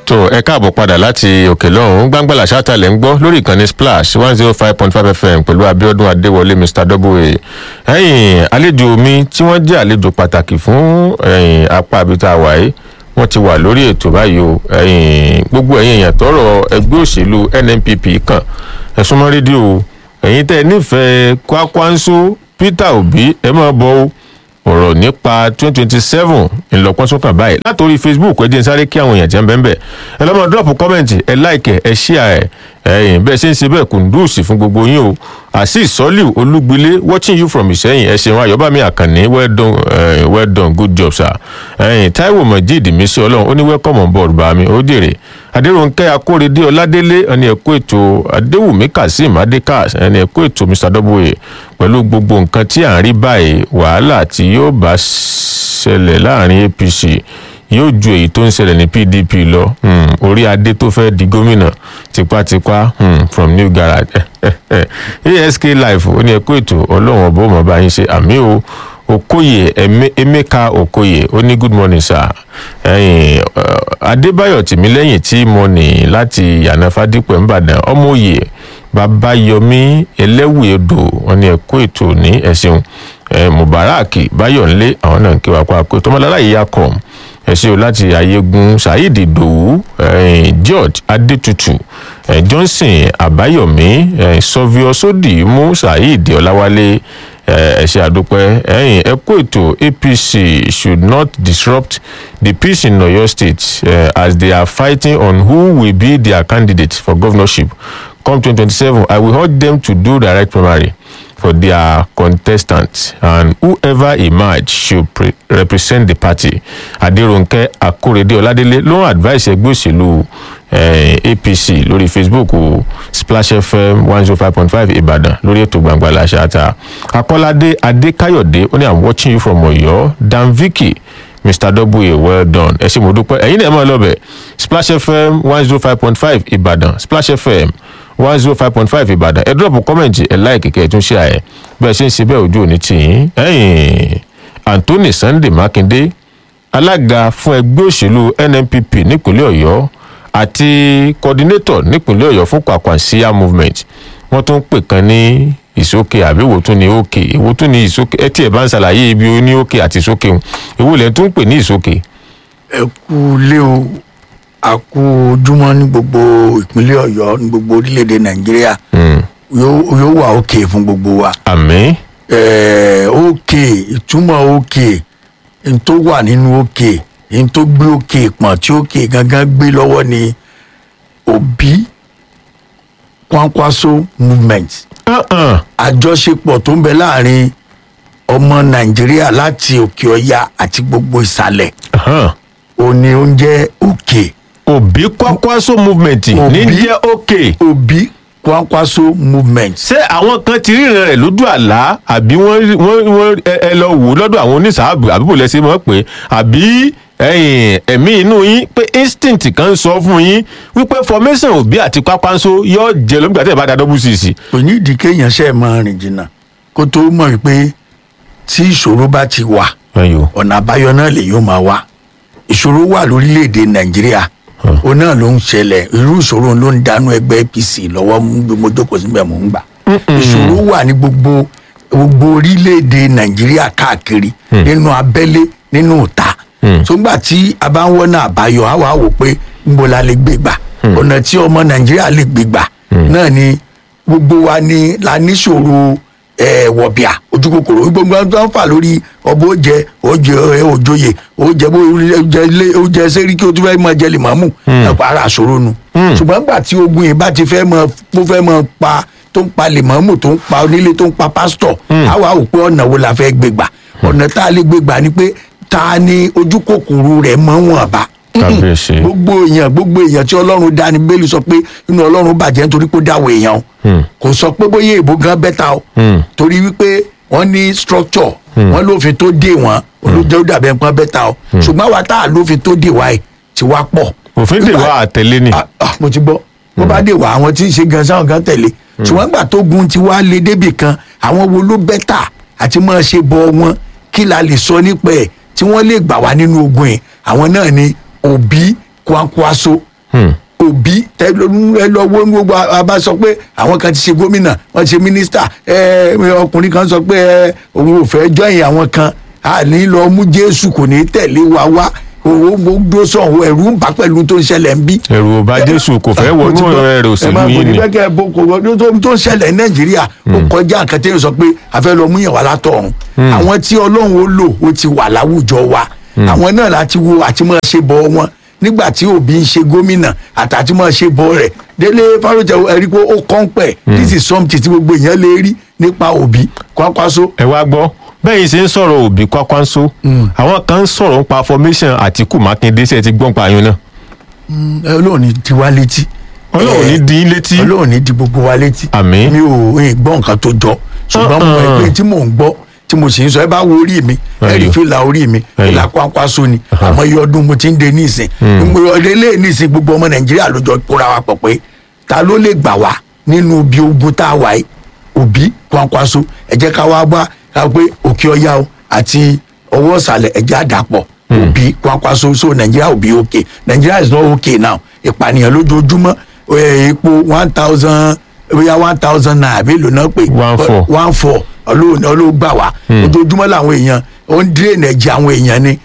tó ẹ káàbọ̀ padà láti òkè lọ́hùn gbàngbàlà ṣáàtàlẹ̀ ń gbọ́ lórí ìkànnì splash one zero five point five fm pẹ̀lú abiodun adéwọlé mr double ẹ̀yìn àlejò mi tí wọ́n jẹ́ àlejò pàtàkì fún ẹ̀yìn apá abita wáyé wọ́n ti wà lórí ètò báyìí o ẹ̀yìn gbogbo ẹ̀yìn èèyàn tọrọ ẹgbẹ́ òṣèlú nnpp kan ẹ̀sùn mọ́ rédíò ẹ̀yìn tẹ́ ẹ nífẹ̀ẹ́ kwakwanso peter obi ẹ máa bọ̀ o ọ̀rọ̀ nípa twenty twenty seven ńlọpọ́n sọ́kàn báyìí látòrí facebook ẹ jẹ́ n sáré kí àwọn èèyàn jẹ́ ń bẹ́ẹ̀ bẹ́ẹ̀ ẹ lọ́mọ drop comment ẹ like ẹ share ẹ ẹ̀yìn bẹ́ẹ̀ ṣe ń ṣe bẹ́ẹ̀ kùndùsì fún gbogbo yín o azeez soliu olúgbilé watching you from ìsẹ́yìn ẹ ṣeun ayọ̀bámi àkànní well done uh, well done good job sir ẹ̀yìn taiwo majid mísí ọlọ́run ó ní welcome on board bàmí ó dèrè adéròǹkẹ́ akórèdé ọládélé ẹni ẹ̀kọ́ ètò adéwùmí kazeem adékas ẹni ẹ̀kọ́ ètò mr w pẹ̀lú gbogbo nǹkan tí à ń rí báyìí wàhálà tí yóò bá ṣẹlẹ̀ láàrin apc yóò ju èyí tó ń ṣẹlẹ̀ ní pdp lọ um, orí adé tó fẹ́ di gómìnà tipátipá um, from new garage ask life ó ní ẹ̀kọ́ ètò ọlọ́run ọ̀bọ̀ ọmọ bá yín ṣe àmì o okoye emeka okoye ó ní good morning sir ẹyin adébáyọ tìmílẹyìn tí mo ní láti yànà fádípẹ ńbàdàn ọmọoyè babayomi ẹlẹwìẹdọ wọn ní ẹkọ ètò ní ẹsìn mubarak bayọnlé àwọn náà ń kí wa pa pé tọmọlára yìí yakọ ẹsẹ o láti ayégun saheed idowu george adetutu johnson abayomi sọfíọ sódìmú saheed ọláwálé ẹ ṣe àdúpẹ́ ẹ̀yìn ẹ kó ètò apc should not disrupt the peace in oyo state uh, as they are fighting on who will be their candidate for governorship come 2027 i will urge them to do direct primary for their contestants and whoever emerge should pre represent the party aderonke akorede ọládélé ló ń advice ẹgbẹ́ òṣèlú eh, apc lórí facebook splash fm one zero five point five ìbàdàn lórí ètò gbangba làṣàtà akọ́ládé adékáyọ̀dé ó ní i'm watching you from ọ̀yọ́ dan vicky mr w well done ẹ ṣe mo dúpẹ́ ẹ̀yin náà ẹ mọ̀ ẹ lọ́bẹ̀ splash fm one zero five point five ìbàdàn splash fm one zero five point five ìbàdàn ẹ dúrọ̀pù kọ́mẹ̀ntì ẹ láìkì kẹ́ ẹ tún ṣe àyẹ̀ bẹ́ẹ̀ ṣe ń ṣe bẹ́ẹ̀ ojú òní tìyín ẹ̀yìn anthony sunday makinde alága fún ẹgbẹ́ òṣèlú nnpp nípínlẹ̀ ọ̀yọ́ àti coordinator nípínlẹ̀ ọ̀yọ́ fún kwakwansia movement wọ́n tún pè kan ní ìsókè àbí èwo tún ní òkè èwo tún ní ìsókè ẹ tí ẹ bá ń ṣàlàyé ibi ó ní òkè àti ìsókè òun èwo lẹ tún pè ní ìsókè. ẹ kú lé o a kú ojúmọ́ ní gbogbo ìpínlẹ̀ ọ̀yọ́ ní gbogbo orílẹ̀-èdè nàìjíríà yóò wà òkè fún gbogbo wa. àmì. òkè ìtumọ̀ òkè n tó wà nínú òkè n tó gbé òkè pọ̀n tí òkè gangan gbé lọ́wọ́ ni òbí kwankwaso movement. àjọṣepọ̀ tó ń bẹ láàrin ọmọ nàìjíríà láti òkè ọya àti gbogbo ìsàlẹ̀ ó ní oúnjẹ òkè. òbí kwakwaso movement ní jẹ́ òkè. òbí kwankwaso movement. ṣé àwọn kan ti ríran rẹ̀ lójú àlá àbí wọ́n wọ́n ẹ lọ wò lọ́dọ̀ àwọn oníṣàábù àbí bò lẹ́sẹ̀ mọ́ pé àbí ẹ̀mí inú yín pé instinct kan sọ fún yín wípé formation òbí àti kwakwaso yóò jẹ lóbi àti ìbáda double cc. kò ní ìdí kéèyàn ṣe máa rìn jìnnà kó tó mọ̀ pé tí ìṣòro bá ti wà ọ̀nà àbáyọ náà lè yóò máa wá ìṣòro wà lórílẹ̀‐èdè nàìjíríà ó náà ló ń ṣẹlẹ̀ irú ìṣòro ló ń dánú ẹgbẹ́ apc lọ́wọ́ mú mo jókòó síbẹ̀ mò ń gbà ìṣòro wà ní gbogbo gbogbo orílẹ̀‐èdè nàìjíríà káàkiri nínú abẹ́lé nínú ìta sógbà tí a bá ń wọ́nà àbáyọ á wà wò pé níbo la lè gbé gbà ọ̀nà tí ọmọ nàìjíríà lè gbé gbà náà ni gbogbo wa ni la níṣòro wọ̀bìà ojú kòkòrò gbogbo tó ń fà lórí ọbọ̀ oúnjẹ oúnjẹ òjòyè oúnjẹ oúnjẹ sẹ́ríkì o tún fẹ́ mọ jẹ́lì mọ́mù ẹ̀pọ̀ ara àṣòro nu ṣùgbọ́n nígbà tí ogun yìí bá ti fẹ́ mọ tó fẹ́ mọ pa tó ń pa lèmọ́mù tó ń pa onílé tó ń pa pásítọ̀ àwa ò pé ọ̀nà wo la fẹ́ gbé gbà ọ̀nà tá a lè gbé gbà ni pé ta ni ojú kòkòrò rẹ̀ mọ́ wọn bá gbogbo èèyàn gbogbo èèyàn tí ọlọ́run dá ni bẹ́ẹ̀lì sọ pé inú ọlọ́run bàjẹ́ nítorí pé ó dáwọ̀ èèyàn o kò sọ pé bóyá èèbó gan bẹ́ta o torí wípé wọ́n ní structure wọ́n lófin tó dé wọn olójẹ́ ó dàbẹ̀ nǹkan bẹ́ta o ṣùgbọ́n àwa tá a lófin tó dé wa yìí ti wá pọ̀. òfin dè wá àtẹlé ni. mo ti gbọ́ bó bá dé wá àwọn tí ń ṣe gan sáwọn gan tẹ̀lé ṣùgbọ́n gbà tó gun ti wá lé débì kan àwọn wo ló bẹ́tà àti máa ṣe bọ wọn kí la lè sọ nípa ẹ̀ tí wọ́n lè gbà wá nínú ogun yìí àwọn náà ni òbí kwankwaso òbí ẹ lọ wo gbogbo a bá sọ pé àwọn kan ti ṣe gómìnà wọn ti ṣe mínísítà ọkùnrin kan sọ pé òun ò fẹ́ jọyìn àwọn kan a ní lọ mú jésù kò ní tẹ̀lé wa wá owó gbogbo sọ̀hún ẹ̀rù ń bá pẹ̀lú tó ń ṣẹlẹ̀ ń bí. ẹ̀rù ò bá jésù kò fẹ́ wọnú ọ̀rẹ́ rẹ̀ òṣèlú yìí ni. ẹ máa bọ̀ nígbà kò wọ́n tó ń ṣẹlẹ̀ ní nàìjíríà ó kọjá nǹkan tẹ́lẹ̀ sọ pé a fẹ́ lọ mú yàn wá látọ̀run àwọn tí ọlọ́run ó lò ó ti wà láwùjọ wa àwọn náà láti wo àti máa ṣe bọ wọn nígbà tí òbí ń ṣe gómìnà àtàtí máa ṣe bọ rẹ̀ délé fárójẹ ẹ̀rí pé ó kàn pẹ̀ this is something tí gbogbo èèyàn lè rí nípa òbí kwakwaso. ẹ wá gbọ́ bẹ́ẹ̀ yìí ṣe ń sọ̀rọ̀ òbí kwakwanso àwọn kan ń sọ̀rọ̀ nípa formation àtìkù mákindé ṣe ti gbọ́n pa ayún náà. ọlọ́run ní di wá létí. ọlọ́run ní di létí. ọlọ́run ní di gbogbo wa létí. àmín. mi ò gbọ́ nǹkan tó jọ ṣùgbọ́n mo mọ̀ pé tí mò ń gbọ́ tí mo sì ń sọ ẹ bá wo orí mi ẹ rí fìlà orí mi fìlà kwakwaso ni àmọ́ iye ọdún mo ti ń de níìsín ọdẹ lé níìsín gbogbo ọmọ nàìjíríà ló jọ kóra wa pọ̀ pé ta ló lè gbà wá nínú ibi ogun tá a wà yìí òbí kwakwaso ẹ jẹ́ ká wá bá ká pé òkè ọ̀yá o àti ọwọ́ ìsàlẹ̀ ẹ̀jẹ̀ àdàpọ̀ òbí kwakwaso so nàìjíríà òbí òkè nàìjíríà is not okay now ìpànìyàn lójoojúmọ́ epo one thousand bóyá one thousand naira mélòó náà pé one four one four ọlọ́run ọlọ́run gbà wá ojoojúmọ́ làwọn èèyàn ó ń dírèènì ẹ̀jẹ̀ àwọn èèyàn ni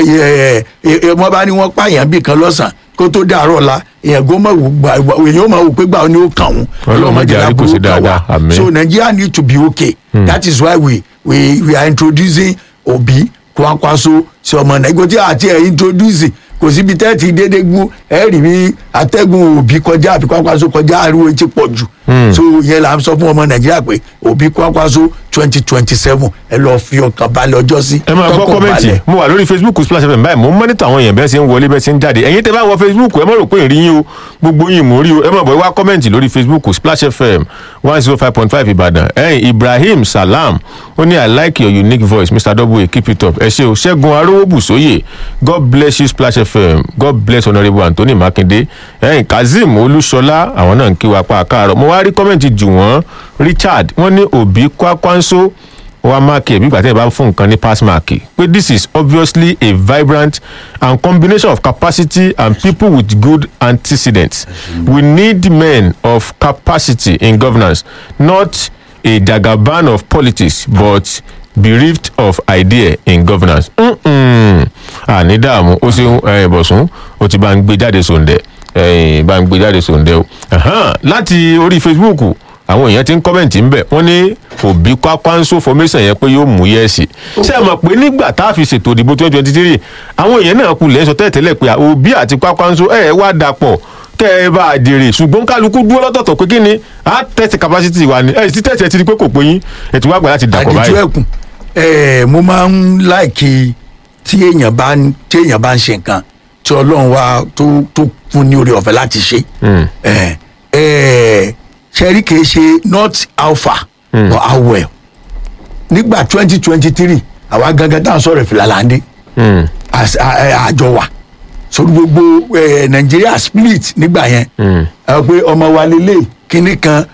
wọ́n bá ní wọ́n pààyàn bí kan lọ́sàn kó tó dàárọ̀ la èèyàn gó mọ̀ wò gbà èèyàn ó mọ̀ wò pé gbà ó ní ó kàn wọ́n ọlọ́run má jẹ́ àríkò sí dáadáa àmín. so nigeria need to be okay mm. that is why we we we are introducing obi kwakwaso sí ọmọ nàìjíríà àti ẹ̀ introduce kò síbi tẹ́ẹ̀tì dédé gún ẹ rí bí atẹ́gùn òbí kọjá àbí kwakwaso kọjá ariwo ti pọ̀ jù so yẹn là ń sọ fún ọmọ nàìjíríà pé òbí kwakwaso twenty twenty seven ẹ lọ fi ọkàn balẹ̀ ọjọ́ sí. ẹ máa gbọ́ kọ́mẹ́ǹtì mo wà lórí facebook splash fm báyìí mo ń mọ́nítà àwọn èèyàn bẹ́ẹ̀ ṣe ń wọlé bẹ́ẹ̀ ṣe ń jáde ẹ̀yin tẹ́ bá wọ facebook ẹ má rò pé ìrí yín o gbogbo yín mò ń rí o ẹ má bọ̀ ẹ wá kọ́mẹ́ǹtì lórí facebook splash fm one zero five point five ìbàdàn ẹ̀yin ibrahim salam ó ní i like your unique voice mr w keep it up ẹ ṣe o ṣẹ́gun arówóbùsóyè god bless you splash fm god bless honourable anthony makinde ẹ̀yin kazeem olúṣọlá àwọn náà ń kí wa pa àkàrọ̀ mo wá rí kọ́mẹ́ǹtì jù wọ́n richard wọ́n ní òbí kwakwanso wa máàkì ẹ̀bí ìgbà tí ẹ bá fún nǹkan ní pass máàkì pé this is obviously a vibrant and combination of capacity and people with good antecedents we need men of capacity in governance not a jagaban of politics but bereft of idea in governance. àní dààmú ó ṣeun bọ̀sùn ó ti bá ń gbé jáde sòǹdẹ̀ bá ń gbé jáde sòǹdẹ̀ o láti orí facebook àwọn èèyàn ti ń kọ́mẹ̀ntì ń bẹ̀ wọ́n ní òbí kwakwanso formation yẹn pé yóò mú yẹ́ẹ̀sì ṣé ẹ mọ̀ pé nígbà tá a fi ṣètò ìdìbò twenty twenty three àwọn èèyàn náà kulẹ̀ sọ tẹ́lẹ̀tẹ́lẹ̀ pé òbí àti kwakwanso ẹ̀ wá dapọ̀ kẹ́ ẹ bá a jèrè ṣùgbọ́n kálukú dúró lọ́tọ̀ọ̀tọ̀ pé kí ni a test capacity wa ni ẹ sì test ẹ ti di pé kò pé yín ẹ ti wá gbà láti dàpọ̀ báyìí. àdìjú ẹkùn ẹ mo máa ń láìkí tí èèyàn bá ń tí èèyàn bá ń ṣe nǹkan tí ọlọ́run wa tó tó fún ní oore ọ̀fẹ́ láti ṣe ẹ ẹ ṣẹ́rí kìí ṣe not how far mm. but how well nígbà twenty twenty three àwa gangan tá à ń sọ̀rọ̀ ìfìlàlàndé àjọ wa sórí gbogbo nàìjíríà split nígbà yẹn ẹ pé ọmọ wa lélẹ̀ kínní kan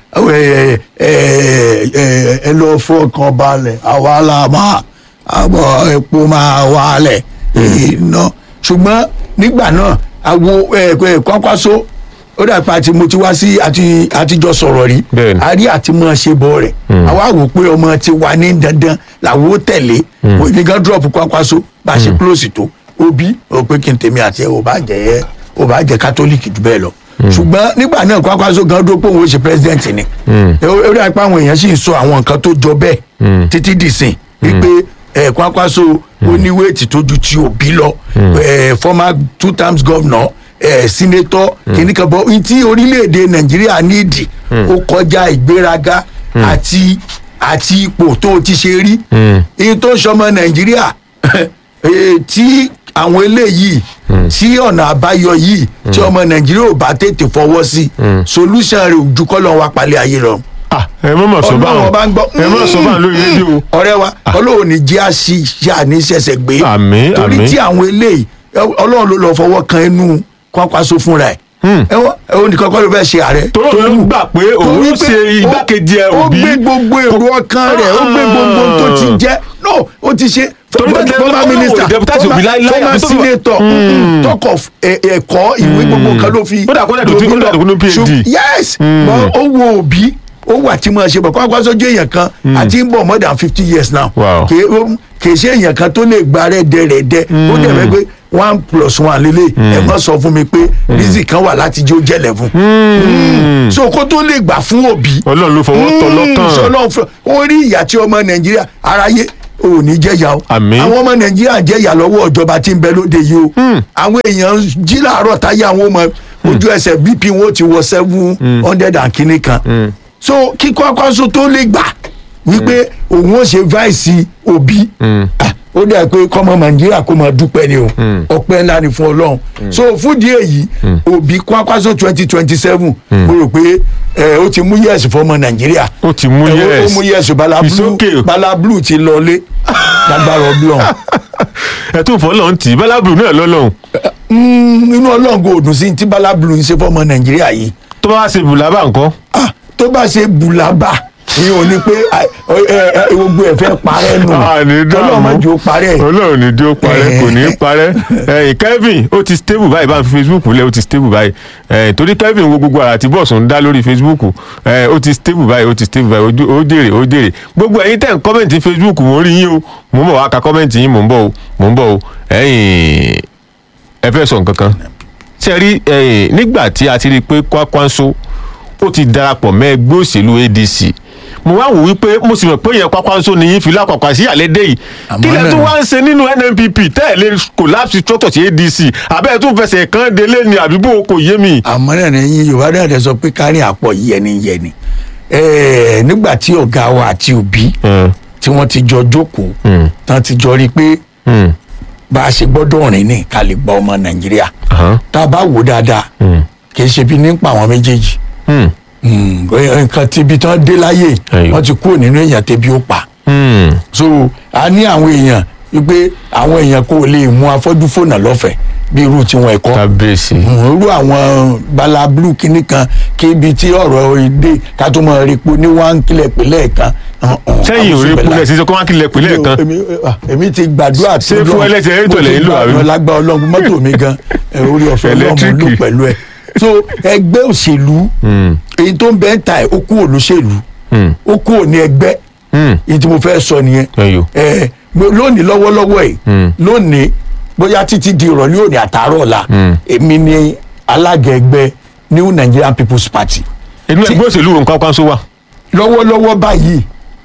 ẹ lọ fọkàn balẹ̀ àwa la máa àbọ̀ epo máa wálẹ̀ iná ṣùgbọ́n nígbà náà àwo kwakwaso ó dà pé àti mo ti wá sí àti àtijọ́ sọ̀rọ̀ rí a rí àti mọ̀ ṣe bọ̀ rẹ̀ àwa wò pé ọmọ ti wà ní dandan làwọn ó tẹ̀lé òbí gan drop kwakwaso bá a ṣe close tó òbí ó pé kí n tèmi àti ẹ ò bá jẹ ò bá jẹ kátólíìkì jù bẹ́ẹ̀ lọ ṣùgbọ́n nígbà náà kwakwaso gan dó pé òun ó ṣe president ni ó dà pé àwọn èèyàn sì ń sọ àwọn nǹkan tó jọ bẹ́ẹ̀ títí dìsìn wípé ẹ kwakwaso ó ní wéètì tó ju ti òbí lọ former two times governor ẹ sínétọ kìnnìkan bọ tí orílẹ̀-èdè nàìjíríà nídìí ó kọjá ìgbéraga àti àti ipò tó ti ṣe rí èyí tó ń sọmọ nàìjíríà tí àwọn eléyìí tí ọ̀nà àbáyọ yìí tí ọmọ nàìjíríà ò bá tètè fọwọ́ sí solution rẹ̀ ojú kọ́lọ́ wa palẹ̀ ayé lọ. ẹ mọ̀ mọ̀ sọ́bà wọn ẹ mọ̀ sọ́bà lórí rédíò. ọ̀rẹ́ wa ọlọ́run ní jẹ́ àṣìṣe àníṣẹ̀ṣẹ̀ gbé àmín torí àmín tí àwọn eléyìí ọlọ́run ló lọ fọwọ́ kan inú kwakwaso fúnra ẹ̀ ẹ wọ́n ó ní kọ́kọ́ ló fẹ́ ṣe ààrẹ. Torí òun ló gbà pé òun torí ṣe pé igbákejì ẹ ó Obi. gbé gbogbo èrò ọkàn rẹ̀ ó gbé gbogbo tó ti jẹ́ no ó ti ṣe Torí tẹ́lẹ̀ former ó lóun ò minister deputate Obi láíláí, former àbí tó- senator talk of ẹ- ẹ̀kọ́ ìwé gbogbo kan ló fi Ó dà kó dẹ̀ tó- ó dà tó ní PhD. Ṣùgbọ́n- yes but ó wo Obi ó wà tí mo ṣe bọ̀ kó àgbà sójú èèyàn kan àti ń bọ̀ more than fifty years now Wow. kì í ó- kì í ṣe èèyàn kan tó lè gba rẹ̀ dẹ̀rẹ̀dẹ̀ ó dẹ̀ fẹ́ pé one plus one lélẹ̀ ẹ̀ mọ́ sọ fún mi pé reason kan wà láti jẹ́ ó jẹ́ eleven so kó tó lè gbà fún Obi ọlọ́run ló fọwọ́ tọ́ lọ́kàn. sọlọ́n fún ó rí ìyà tí ọmọ nàìjíríà aráyé ò ní jẹ́yà o Àmín. àwọn ọmọ nàìjíríà jẹ́yà lọ́wọ́ ìjọba tí ń bẹ lóde yìí o àwọn èèyàn jí láàárọ̀ táyé àwọn ọmọ ojú ẹsẹ̀ bp wọn ó ti wọ seven hundred and kìíní kan so kíkọ́ akọ́sọ tó lè gbà wípé òun ó ṣe vice Obi ah, ó dẹ̀ pé kọ́mọ nàìjíríà kó máa dúpẹ́ ni o ọpẹ́ ńlá ni fún ọlọ́run so fúdìí èyí Obi kwakwaso twenty twenty seven mo rò pé ẹ, ó ti mú yẹ̀sì fọmọ nàìjíríà Ó ti mú ẹ, ó- yes. ó mú yẹ̀sì bala It's blue okay. bala blue ti lọlé lágbára ọlọ́run ẹ tún fọ́ lọ́n tì í bálábùrù náà lọ́lọ́run Mm, inú ọlọ́run kò dùn sí ti bala blue ń ṣe fọmọ nàìjíríà yìí tó bá wá ṣe bùlábà nǹkan. Ah, tó bá ṣe bùlábà ni ò ní pé ah, ẹ, ẹ, ẹ, gbogbo ẹ̀ fẹ́ parẹ́ nù Ah, ní dààmú. ọlọ́run má jẹ́ ó parẹ́ ọlọ́run ní dí ó parẹ́ kò ní í parẹ́ ẹ̀yìn Kevin ó ti stable báyìí bá ń fi Facebook lẹ̀ ó ti stable báyìí ẹ̀yìn torí Kevin wo gbogbo àrà tí bọ́ọ̀sù ń dá lórí Facebook ẹ̀ ó ti stable báyìí ó ti stable báyìí ojú- ó jèrè ó jèrè gbogbo ẹ̀yin tẹ̀ ń kọ́mẹ̀ntì Facebook mò ń rí yín o mò ń bọ̀ wá ka kọ́mẹ̀ntì yín mò ń bọ̀ o mò ń bọ̀ o ẹ̀yìn ẹ fẹ́ sọ nǹkan kan ṣe rí ẹ̀yìn nígbà tí a ti rí i pé Kwakwanso ó ti darapọ̀ mọ́ ẹgbẹ́ òṣèlú ADC mo wá wò wípé mo sì mọ̀ pé yẹn Kwakwanso ni yín fi lápapọ̀ sí àlédè yìí Àmọ́ kí lẹ náà- tún wá ń ṣe nínú NNPP tẹ́ẹ̀lé collapse structure sí ADC abẹ́ẹ̀ tún fẹsẹ̀ kan délé ni àbíbò kò yé mi. àmọ́ náà ní yín yorùbá náà dẹ̀ sọ pé kárí àpọ̀ yẹni yẹni Ẹ̀ẹ́, nígbà tí ọ̀gá wa àti Obi tí wọ́n ti jọ jókòó Mm. tán ti jọ rí i pé Mm. bá a ṣe gbọ́dọ̀ rìn ní ká lè gba ọmọ nàìjíríà Aha. tá a bá wò dáadáa Mm. kì í ṣe bí nípa àwọn méjèèjì Mm. Mm, nǹkan tí ibi tán dé láyè Ẹyọ. wọ́n ti kúrò nínú èèyàn tẹ́bi ó pa Mm. so a ní àwọn èèyàn wípé àwọn èèyàn kò lè mú afọ́jú fònà lọ́fẹ̀ẹ́ bí irú tiwọn ẹ̀kọ́ kábíyèsí. irú àwọn bala blue kìíní kan kí ibi tí ọ̀rọ̀ èdè ká tó mọ repo ní wọ́n kílẹ̀ pínlẹ̀ kan. sẹ́yìn ò rí kulẹ̀ sísọ kó má kílẹ̀ pínlẹ̀ kan. èmi ah, èmi ti gbàdúrà tó Ṣé fún ẹlẹ́sẹ̀ ẹ̀rítọ̀ lẹ́yìn lò àbí? mo ti gbàdúrà lágbá ọlọ́run mọ́tò mi gan ẹ, orí ọ̀fẹ́ ọlọ́run ló Ẹlẹ́tíríkì. pẹ̀lú ẹ̀ so ẹgbẹ́ òṣèlú Mm. èyí tó ń bẹ́ ń ta ẹ̀ ó kúrò lóṣèlú Mm. ó kúrò ní ẹgbẹ́ Mm. èyí tí mo fẹ́ sọ nìyẹn Ẹyọ. ẹ mo- lónìí lọ́wọ́lọ́wọ́ yìí Mm. lónìí bóyá títí di ìrọ̀lẹ́ òní àtàárọ̀ ọ̀la Mm. èmi ni alága ẹgbẹ́ New Nigerian People's Party inú ẹgbẹ́ òṣèlú wo nǹkan Kwakwanso wà. lọ́wọ́lọ́wọ́ báyìí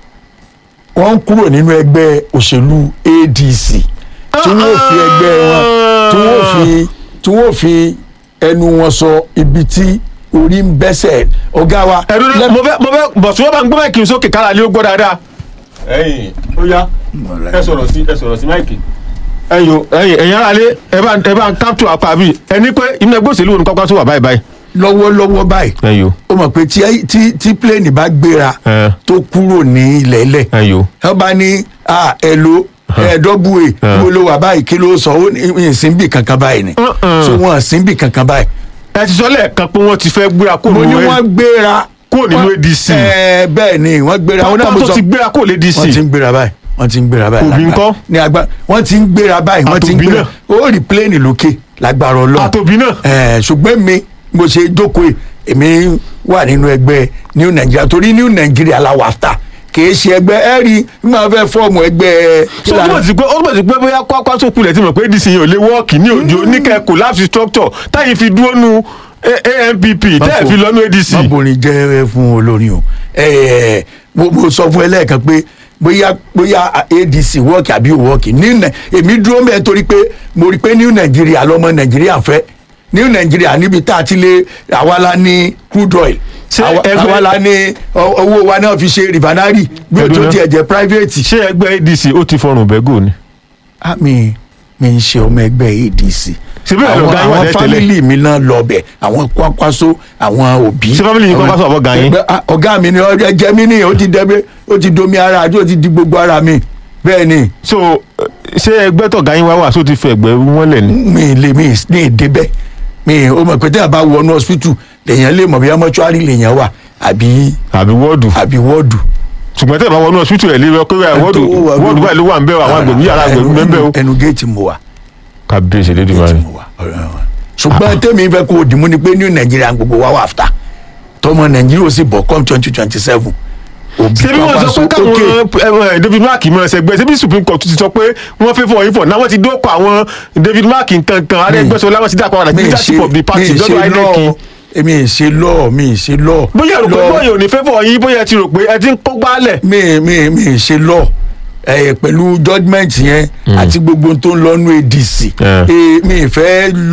wọ́n ń kúrò nínú ẹgbẹ́ òṣèlú ADC tí wọ́n fi ẹgbẹ́ wọn tí wọ́n fi tí wọ́n fi ẹnu wọn sọ ibi tí orí ń bẹ́sẹ̀ ọ̀gá wa ẹ̀rọ lẹ́- mo fẹ́ mo fẹ́ bọ̀ tí wọ́n bá ń gbọ́ máìkì sókè kára lé ó gbọ́ dáadáa. ẹ̀yin ó yá ẹ sọ̀rọ̀ sí ẹ sọ̀rọ̀ sí máìkì. ẹ̀yin o ẹ̀yin ẹ̀yin ara lé ẹ bá ẹ bá ń capture apá bíi ẹni pé inú ẹgbẹ́ òṣèlú wo ni Kwakwanso wà báyìí báyìí. lọ́wọ́lọ́wọ́ báyìí ẹ̀yin o ó mọ̀ pé tí tí tí pléènì bá gbéra ẹ̀ tó kúrò ní ilẹ̀ ilẹ̀ ẹ̀yin o. wọ́n bá ní ah, ẹ̀lò ẹ̀ẹ́dọ́gbùwẹ̀ Uh-huh. mo ló wà báyìí kí ló sọ ó ní ìsínbì kankan báyìí ni Uh-uh. so wọn ìsínbì kankan báyìí. ẹ ti sọ lẹ́ẹ̀kan pé wọ́n ti fẹ́ gbéra kó mo ní nínú wọ́n gbéra kúrò nínú wọ́n- ADC. ẹ̀ẹ́ bẹ́ẹ̀ ni wọ́n gbéra wọn náà mo Kwakwanso sọ ti gbéra kó lè wọ́n ti DC. ń gbéra báyìí wọ́n ti ń gbéra báyìí Òbí lágbára- ńkọ́? ní agbá wọ́n ti ń gbéra báyìí wọ́n ti ń Àtòbí gbéra náà? ó rí pléènì lókè lágbára ọlọ́run àtòbí náà. Ẹ̀, ṣùgbọ́n mi mo ṣe jókòó yìí, èmi wà nínú ẹgbẹ́ New Nigeria torí New Nigeria la wà fà kìí ṣe ẹgbẹ́ ẹ rí i máa fẹ́ fọ́ọ̀mù ẹgbẹ́ so ó túmọ̀ sí pé ó túmọ̀ sí pé bóyá Kwakwanso kulẹ̀ tí mo pé ADC yẹn ò lè wọ́ọ̀kì ní òjò níkẹ́ collapse structure táyì fi dúró nu A- ANPP tẹ́ẹ̀ fi lọ́nu ADC. má borin jẹ́ fún olórin o Ẹ̀, mo mo sọ fún ẹ lẹ́ẹ̀kan pé bóyá bóyá ADC wọ́ọ̀kì àbí ò wọ́ọ̀kì ní Nai- èmi dúró mẹ́ẹ̀ torí pé mo rí i pé New Nigeria lọ́mọ Nàìjíríà fẹ́ New Nigeria níbi tá a ti lé àwa la ní crude oil Ṣé àwa ẹgbẹ́- àwa la ní ọ- owó wa náà fi ṣe refinery bí o tó Ẹ̀dùn náà. tiẹ̀ jẹ́ private. ṣé ẹgbẹ́ ADC ó ti fọrùn bẹ́gò ni. Ah, mi mi ń ṣe ọmọ ẹgbẹ́ ADC Ṣé bí àwọn ọ̀gá yín wà àwọn tẹ́lẹ̀? fámìlì mi náà lọ bẹ̀ àwọn Kwakwanso àwọn òbí. Ṣé family yín Kwakwanso àbọ̀ ọ̀gá yín? Ẹgbẹ́- ah, ọ̀gá mi ni ọ̀rẹ́ jẹ́ mi ní ó ti dẹ́gbẹ́ ó ti domi ara àti ó ti di gbogbo ara mi bẹ́ẹ̀ ni so eh, ṣé ẹgbẹ́ tọ̀gá yín wá wà só ti fẹ́ ẹgbẹ́ wọn lẹ̀ ni. mi lè mi ní èdè bẹ́ẹ̀ mi ò mọ̀ pé tẹ́lẹ̀ bá wọnú hospital lèèyàn lè mọ̀ bí mọ́ṣúárì lèèyàn wà àbí àbí wọ́ọ̀dù àbí wọ́ọ̀dù. ṣùgbọ́n tẹ́ ẹ̀ bá wọnú ọ̀sùtù ẹ̀ lé wọ́ọ̀dù wọ́ọ̀dù báyìí ló wà ń bẹ́ àwọn agbègbè yàrá agbègbè ń bẹ́ o. ẹnu géètì mo wà kábíyèsí lédi géètì máa mo wà ṣùgbọ́n tèmi fẹ́ kó o dìmú ni pé ní nàìjíríà gbogbo wa wà fta tọmọ nàìjíríà ó sì bọ̀ come twenty twenty seven òbí ṣebí wọn sọ pé káwọn ẹ, David Mark mọ ẹsẹgbẹ ṣebí Supreme Court ti sọ pé wọn fẹ́ fọ yín fọ náà wọn ti dókọ àwọn David Mark nkankan Arẹ́gbẹ́ṣọlá wọn ti dá padà sí leadership of the party lọ́dọ̀ INEC mi ì ṣe lọ́ọ̀ mi ì ṣe lọ́ọ̀ bóyá rò pé lọ́ọ̀- bóyá ò ní fẹ́ fọ yín bóyá ẹ ti rò pé ẹ ti ń kó gbálẹ̀. mi mi mi ṣe lọ ẹ pẹ̀lú judgement yẹn àti gbogbo tó ń lọ nú adc Yeah. Eh, mi fẹ́